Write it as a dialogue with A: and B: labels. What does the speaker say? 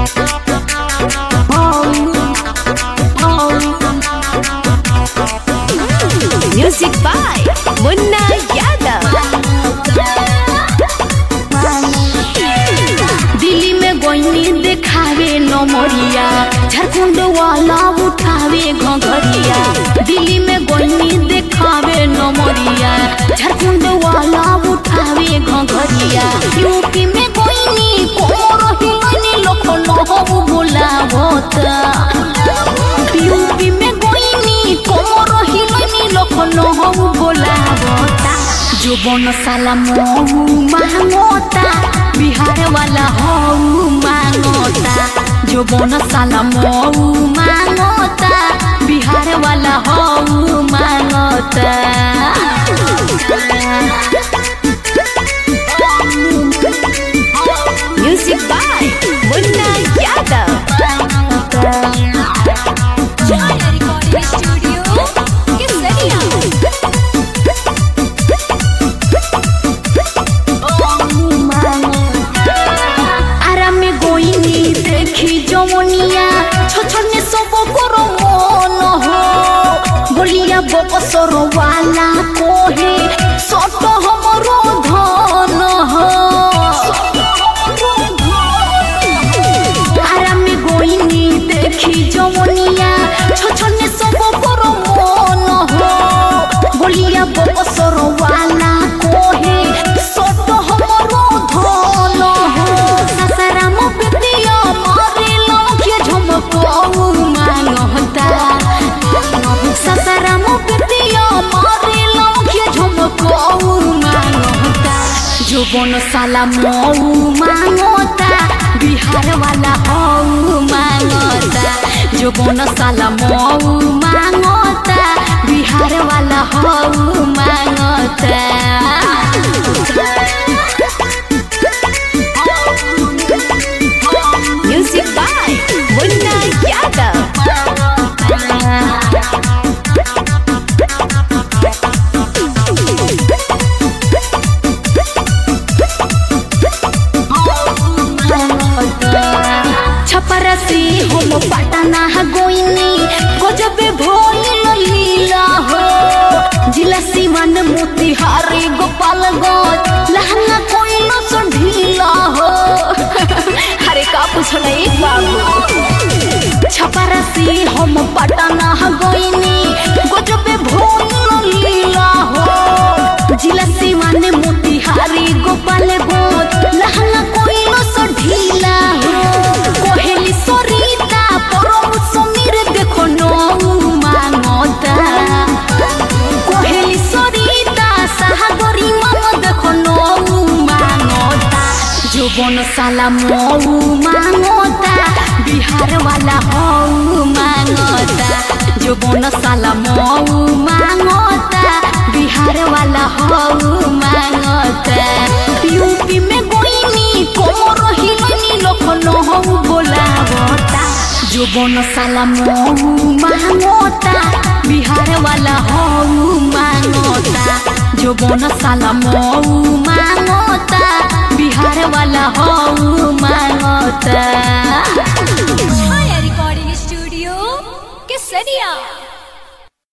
A: Music by Munna Yadav.
B: Delhi में गोइनी देखावे नमरिया झारखंड वाला उठावे घघरिया दिल्ली में गोइनी देखावे नमरिया झारखंड वाला उठावे घघरिया यूपी में गोइनी कोमर हिलनी लोक नहबु बोलावता यूपी में गोइनी कोमर हिलनी लोक नहबु बोलावता जो बन साला महू मांगता बिहार वाला हऊ मांगता जो बन साला महू मांगता बिहार वाला हऊ मांगता
A: Music by Munna Yadav.
B: আরামে গইনি দেখি জমনিয়া ছছনে সব করো মন হো বলিয়া বকসর ওয়ালা কোহে সত হমর ধন হো আরামে গইনি দেখি জমনিয়া ছছনে সব করো মন হো বলিয়া বকসর ওয়ালা কোহে সত হমর ধন হো সাসারাম পিতিয়া মারে লঙ্কে ঝমকৌ মানহতা সাসারাম পিতিয়া মারে লঙ্কে ঝমকৌ মানহতা যৌবন সালা মৌ মাঙতা বিহার वाला হৌ মাঙতা যৌবন সালা মৌ মাঙতা বিহার वाला হৌ মাঙতা
A: Music by Munna Yadav.
B: छपरसी हम पटना गोइनी गजबे भइल लीला हो जिला सिवन मोतिहारी गोपालगंज लहंगा कोइल सो ढीला हो
A: अरे का पूछना एक बाबू
B: छपरसी हम पटना गोइनी गजबे भइल लीला हो जिला सिवन मोतिहारी गोपालगंज लहंगा कोइल सो ढीला हो कोहेली सरिता परम समीर देखो नौ मांगता कोहेली सरिता सागरी मान देखो नौ मांगता जोबन साला मऊ मांगता बिहार वाला हऊ मांगता जोबन साला मऊ मांगता बिहार वाला हऊ मांगता यूपी में गोइनी कोमर हिलनी लखनऊ बोलावता जोबन साला मऊ मांगता बिहार वाला हऊ मांगता जोबन साला मऊ मांगता बिहार वाला हऊ मांगता
A: Chaya Recording Studio, Kesaria.